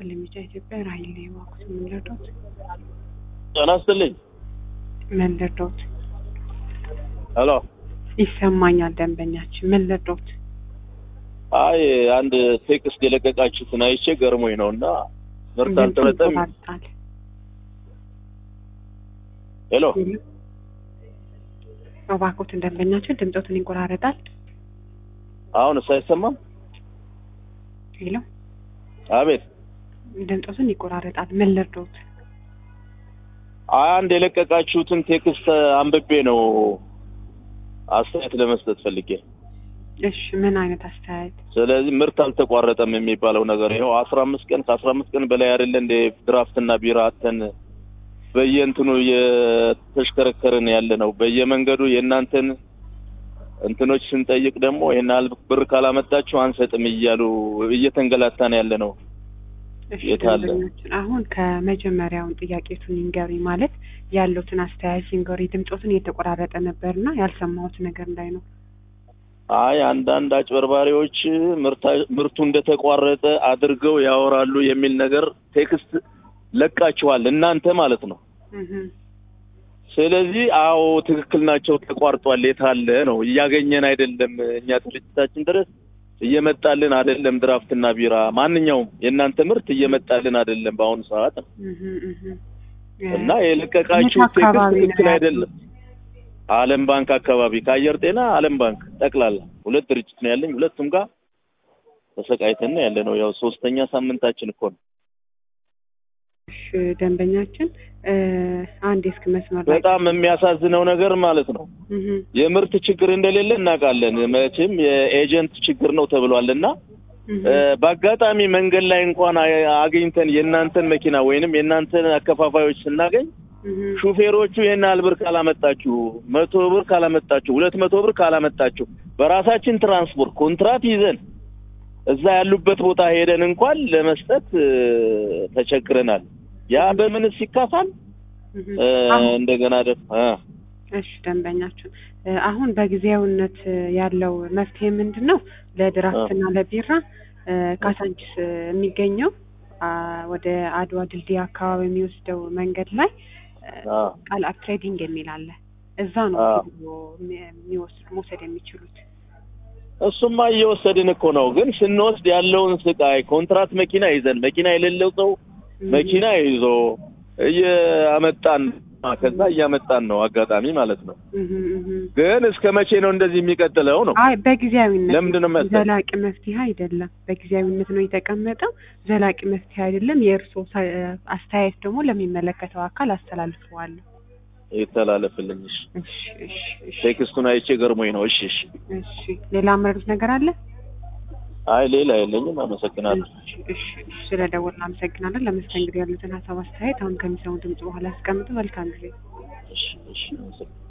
ይስጥልኝ ሚዲያ ኢትዮጵያ ራሂል ላይ ዋኩት ምን ልርዳዎት? ጤና ይስጥልኝ። ምን ልርዳዎት? ሄሎ ይሰማኛል ደንበኛችን ምን ልርዳዎት? አይ አንድ ቴክስት የለቀቃችሁትን አይቼ ገርሞኝ ነው እና ምርት ድምፁ አልተመጠም። ይቆራርጣል። ሄሎ እባክዎትን ደንበኛችን ድምፆትን ይቆራረጣል። አሁንስ አይሰማም? ሄሎ አቤት ድምፆትን ይቆራረጣል። ምን ልርዳዎት? አንድ የለቀቃችሁትን ቴክስት አንብቤ ነው አስተያየት ለመስጠት ፈልጌ። እሺ ምን አይነት አስተያየት? ስለዚህ ምርት አልተቋረጠም የሚባለው ነገር ይኸው አስራ አምስት ቀን ከአስራ አምስት ቀን በላይ አይደለ እንደ ድራፍትና ቢራ አተን በየእንትኑ እየተሽከረከርን ያለ ነው። በየመንገዱ የእናንተን እንትኖች ስንጠይቅ ደግሞ ይህን ያህል ብር ካላመጣችሁ አንሰጥም እያሉ እየተንገላታን ያለ ነው። እሺ የት አለ? ደንበኛችን አሁን ከመጀመሪያውን ጥያቄቱን ይንገሪ ማለት ያሉትን አስተያየት ይንገሪ። ድምፆትን እየተቆራረጠ ነበርና ያልሰማሁት ነገር እንዳይ ነው። አይ አንዳንድ አጭበርባሪዎች ምርታ- ምርቱ እንደተቋረጠ አድርገው ያወራሉ የሚል ነገር ቴክስት ለቃችኋል እናንተ ማለት ነው። እህ ስለዚህ አዎ ትክክል ናቸው፣ ተቋርጧል። የት አለ ነው እያገኘን አይደለም። እኛ ድርጅታችን ድረስ እየመጣልን አይደለም። ድራፍትና ቢራ ማንኛውም የእናንተ ምርት እየመጣልን አይደለም በአሁኑ ሰዓት ነው። እህ እህ እና የለቀቃችሁ የት ቴክስት አካባቢ ነው ትክክል ያሉት? አይደለም። ዓለም ባንክ አካባቢ ከአየር ጤና ዓለም ባንክ ጠቅላላ ሁለት ድርጅት ነው ያለኝ። ሁለቱም ጋር ተሰቃይተን ያለ ነው። ያው ሶስተኛ ሳምንታችን እኮ ነው። እሺ ደንበኛችን እ አንድ እስክ መስመር ላይ በጣም የሚያሳዝነው ነገር ማለት ነው እህ የምርት ችግር እንደሌለ እናውቃለን። መቼም የኤጀንት ችግር ነው ተብሏል እና እህ እ በአጋጣሚ መንገድ ላይ እንኳን አ- አግኝተን የእናንተን መኪና ወይንም የእናንተን አከፋፋዮች ስናገኝ እህ ሹፌሮቹ ይህን ያህል ብር ካላመጣችሁ፣ መቶ ብር ካላመጣችሁ፣ ሁለት መቶ ብር ካላመጣችሁ በራሳችን ትራንስፖርት ኮንትራት ይዘን እዛ ያሉበት ቦታ ሄደን እንኳን ለመስጠት እ፣ ተቸግረናል። ያ በምንስ ይካፋል? እህ እ፣ አሁን እንደገና ደግሞ እ፣ እሺ ደንበኛችን እ አሁን በጊዜያዊነት ያለው መፍትሄ ምንድን ነው? ለድራፍትና ለቢራ እ ካሳንቺስ የሚገኘው አ ወደ አድዋ ድልድይ አካባቢ የሚወስደው መንገድ ላይ እ አ፣ ቃልአብ ትሬዲንግ የሚል አለ። እዛ ነው አ። ሄዶ የሚ- የሚወስድ መውሰድ የሚችሉት። እሱማ እየወሰድን እኮ ነው። ግን ስንወስድ ያለውን ስቃይ ኮንትራት መኪና ይዘን መኪና የሌለው ሰው መኪና ይዞ እያመጣን ከዛ እያመጣን ነው አጋጣሚ ማለት ነው። እህ እህ ግን እስከ መቼ ነው እንደዚህ የሚቀጥለው ነው? አይ በጊዜያዊነት ለምንድን ነው መሰለህ? ዘላቂ መፍትሄ አይደለም። በጊዜያዊነት ነው የተቀመጠው። ዘላቂ መፍትሄ አይደለም። የእርስዎ ሳ- አስተያየት ደግሞ ለሚመለከተው አካል አስተላልፈዋለሁ። ይተላለፍልኝ። እሺ። እሺ እሺ እሺ ቴክስቱን አይቼ ገርሞኝ ነው። እሺ እሺ። እሺ ሌላ መረዱት ነገር አለ? አይ ሌላ የለኝም። አመሰግናለሁ። እሺ እሺ እሺ ስለደወልን አመሰግናለን። ለመስተንግዶ ያሉትን ሀሳብ አስተያየት አሁን ከሚሰሙ ድምጽ በኋላ ያስቀምጡ። መልካም ጊዜ። እሺ እሺ። አመሰግናለሁ።